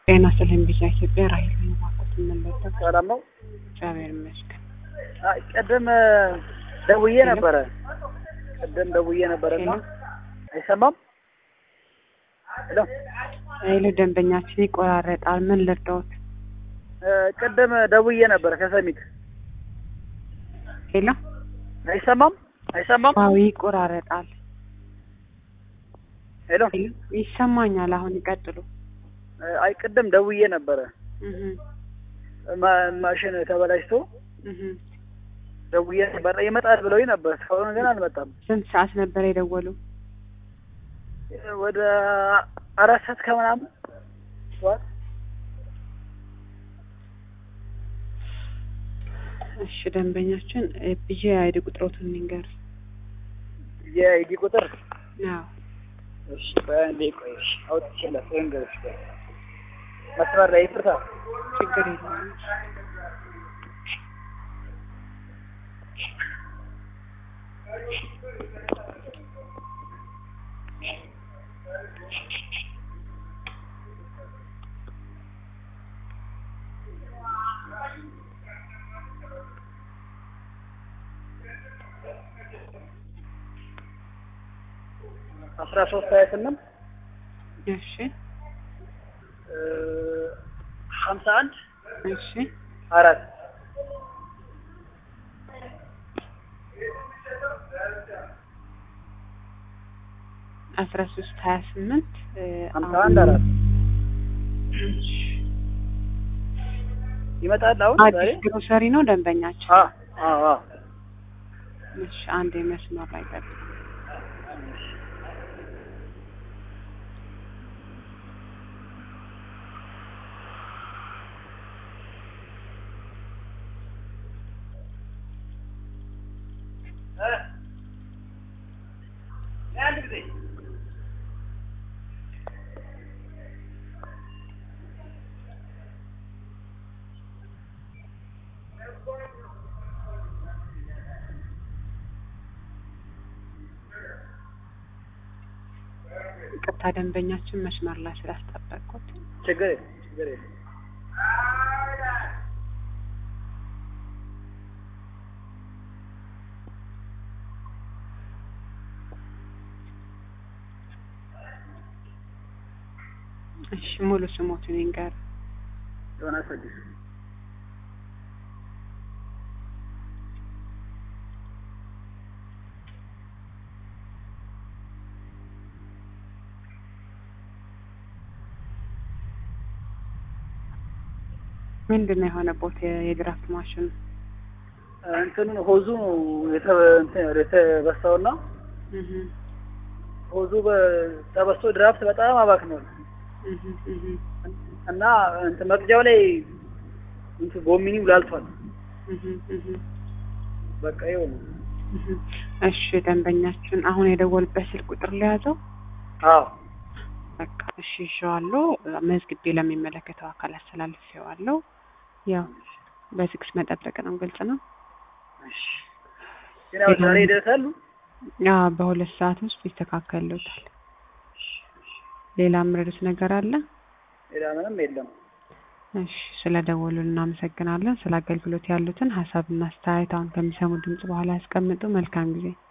ጤና ይስጥልኝ ቢዛ ኢትዮጵያ ራሄል ነኝ። እባክዎት የምንለጠፍ ሰላም ነው። እግዚአብሔር ይመስገን። አይ ቅድም ደውዬ ነበረ። ቅድም ደውዬ ነበረና ሄሎ አይሰማም። ሄሎ ሄሎ፣ ደንበኛችን ይቆራረጣል። ምን ልርዳዎት? እ ቅድም ደውዬ ነበረ ከሰሚት ሄሎ፣ አይሰማም። አይሰማም። አዎ ይቆራረጣል። ሄሎ ሄሎ፣ ይሰማኛል። አሁን ይቀጥሉ። እ አይ ቅድም ደውዬ ነበረ እህ ማ- ማሽን ተበላሽቶ እህ ደውዬ ነበረ ይመጣል ብለውኝ ነበር። እስካሁን ግን አልመጣም። ስንት ሰዓት ነበር የደወሉ? ወደ አራት ሰዓት ከምናምን ጠዋት እሺ፣ ደንበኛችን ብዬ አይዲ ቁጥሮቱን ንገር። የአይዲ ቁጥር አዎ እሺ፣ በአንዴ ቆይ እሺ፣ አውጥቼ ልንገርሽ። ቆይ መስመር ላይ ይፍርታ ችግር የለውም። አስራ ሶስት ሀያ ስምንት እሺ ሀምሳ አንድ እሺ አራት አስራ ሶስት ሀያ ስምንት ሀምሳ አንድ አራት ይመጣል አሁን ዛሬ አዲስ ግሮሰሪ ነው ደንበኛችን። አ አ አ እሺ አንድ የመስመር ላይ ጠብቅ። አንድ ጊዜ ይቅርታ ደንበኛችን መስመር ላይ ስላስጠበቅኩት። ችግር የለም ችግር የለም እሺ ሙሉ ስሞትን ይንገር። ዮናስ አዲስ ምንድን ነው የሆነቦት የድራፍት ማሽኑ? እንትኑ ሆዙ የተ- እንትን የተበሳውና እህ ሆዙ በ- ተበስቶ ድራፍት በጣም አባክኗል እህ እህ እና እንትን መቅጃው ላይ እንትን ጎሚኒው ላልቷል። እህ እህ በቃ ይኸው ነው። እህ እሺ ደንበኛችን አሁን የደወልበት ስልክ ቁጥር ለያዘው አዎ በቃ እሺ ይዤዋለሁ። መዝግቤ ለሚመለከተው አካል አስተላልፌዋለሁ። ያው በትዕግስት መጠበቅ ነው። ግልጽ ነው። እሺ። ግን ያው ዛሬ ይደርሳሉ። ያ በሁለት ሰዓት ውስጥ ይስተካከልዎታል። ሌላ ምረዱት ነገር አለ? ሌላ ምንም የለም። እሺ ስለ ደወሉ እናመሰግናለን። ስለ አገልግሎት ያሉትን ሀሳብና አስተያየት አሁን ከሚሰሙ ድምጽ በኋላ ያስቀምጡ። መልካም ጊዜ